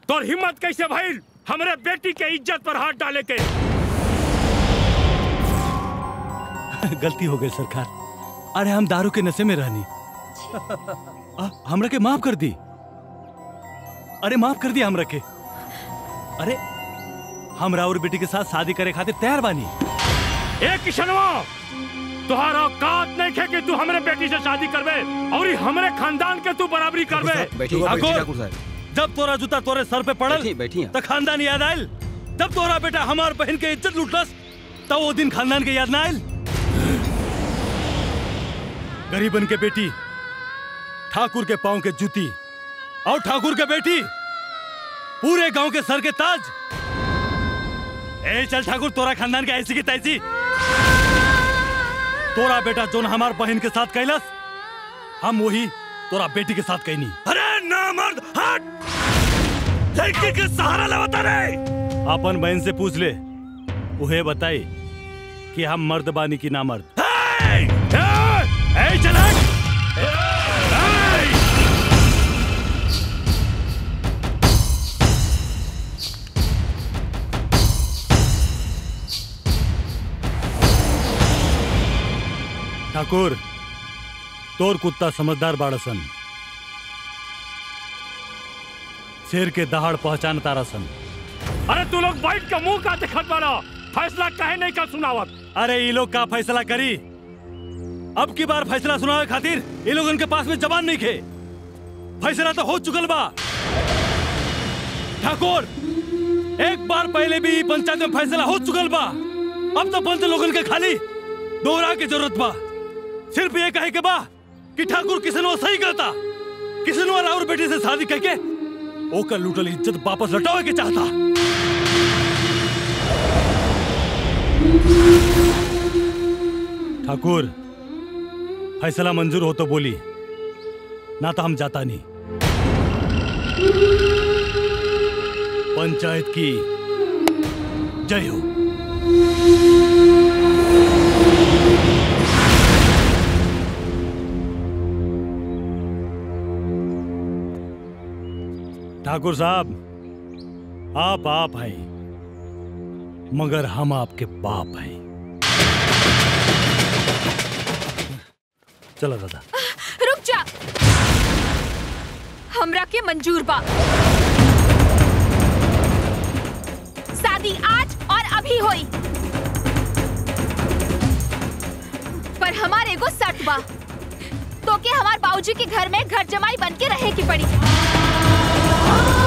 तोर हिम्मत कैसे भइल हमरे बेटी के इज्जत पर हाथ डाले के गलती हो गई सरकार अरे हम दारू के नशे में रहनी आ, हमरा के माफ कर दी अरे माफ कर दी हमरा के अरे हमरा और बेटी के साथ शादी करे खातिर तैयार बानी ए किशनवा तुहारा औकात नहीं खे कि तू हमरे बेटी से शादी करबे और ई हमरे खानदान के तू बराबरी करबे बैठिए, बैठिए, ठाकुर साहब। जब तोरा जूता तोरे सर पे पड़ल बैठिए, बैठिए। तो खानदान याद आयल जब तोरा बेटा हमार बहन के इज्जत लूटलस तब वो दिन खानदान के याद ना आयल गरीबन के बेटी ठाकुर के पाँव के जूती और ठाकुर के बेटी पूरे गांव के सर के ताज ए चल ठाकुर तोरा खानदान के ऐसी की तैसी तोरा बेटा जोन हमार बहन के साथ कैलस हम वही तोरा बेटी के साथ कैनी अरे ना मर्द हट लड़की के सहारा लेवता रे अपन बहन से पूछ ले उहे बताई कि हम मर्द बानी की ना मर्द ए, ए, ए, चल हट! ठाकुर तोर कुत्ता समझदार बाड़सन शेर के दहाड़ पहचान तारासन अरे तू लोग बैठ के मुंह का देखत बाड़ा फैसला कहे नहीं का सुनावत अरे ये लोग का फैसला करी अब की बार फैसला सुनावे खातिर ये लोग उनके पास में जबान नहीं खे फैसला तो हो चुकल बा ठाकुर एक बार पहले भी ई पंचायत में फैसला हो चुकल बा अब तो पंच लोगन के खाली दोहरा के जरूरत बा सिर्फ ये कहे के बा कि ठाकुर किसनवा सही कहता किसनवा राउर बेटी से शादी करके ओकर लूटल इज्जत वापस लौटावे के चाहता ठाकुर फैसला मंजूर हो तो बोली ना तो हम जाता नहीं पंचायत की जय हो ठाकुर साहब आप आप हैं मगर हम आपके बाप हैं चलो दादा रुक जा हमरा के मंजूर बा शादी आज और अभी होई पर हमारे एगो शर्त बा तो के हमार बाबूजी के घर में घर जमाई बन के रहे की पड़ी